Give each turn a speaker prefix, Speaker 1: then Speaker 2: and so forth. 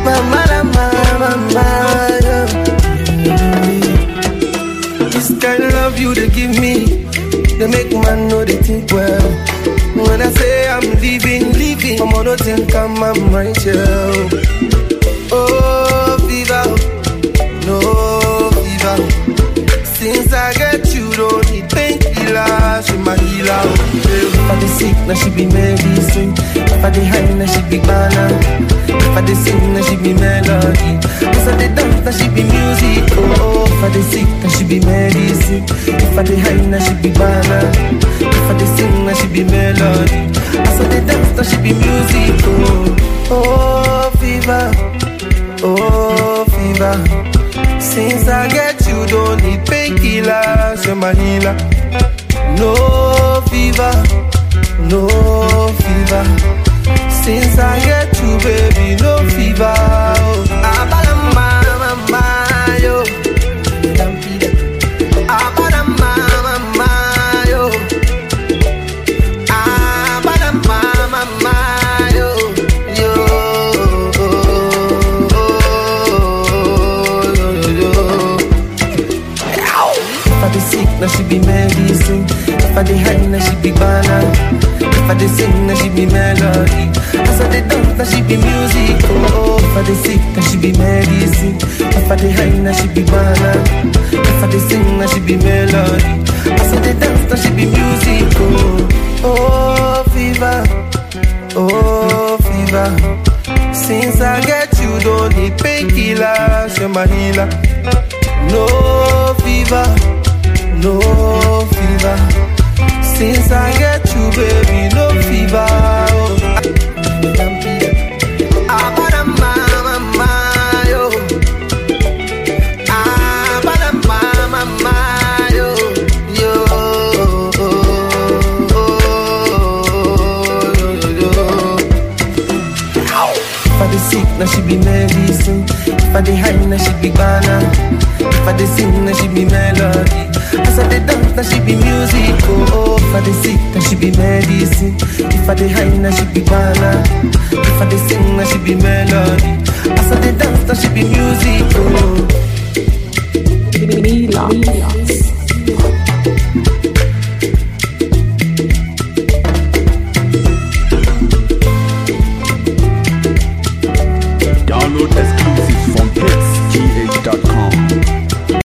Speaker 1: Mama, mama, mama, yeah. This kind of love you they give me, they make man know they think well. When I say I'm leaving, leaving, I'm on think I'm, I'm right here. Oh, fever, no fever. Since I get you, don't need painkiller, she my healer. If I dey sick, now she be medicine. If I dey high, now she be banana. If I dey sing, now she be melody. If I dey dance, now she be music. Oh, if I dey sick, now she be medicine. If I dey high, now she be banana. If I dey sing, now she be melody. As I dey dance, now she be music. Oh, oh, fever, oh, fever. Since I get you, don't need painkillers, you're my healer. No fever, no fever. Since I get you, baby, no fever. Oh. Abalama, mama, yo. Abalama, mama, yo. Abalama, mama, yo. Yo. Yo, yo, yo. If I dey sick, now she be medicine. If I dey high, now she be banana. If I dey sing, now she be melody. As I dey dance, now she be music. Oh, if I dey sick, now she be medicine. If I dey high, now she be banana. If I dey sing, now she be melody. As I dey dance, now she be music. Oh, oh, fever, oh, fever. Since I get you, don't need painkillers, you're my healer. No fever, no fever. Since I get you, baby, no fever. Oh. Abadama, mama, yo. Abadama, mama, yo. Yo. If I dey sick, now she be medicine. If I dey high, now she be banana. If I dey sing, now she be melody. As I dey dance, now she be music. Oh, oh. if I dey sick, now she be medicine. If I dey high, now she be banana. If I dey sing, now she be melody. As I dey dance, now she be music. Oh.
Speaker 2: Mila.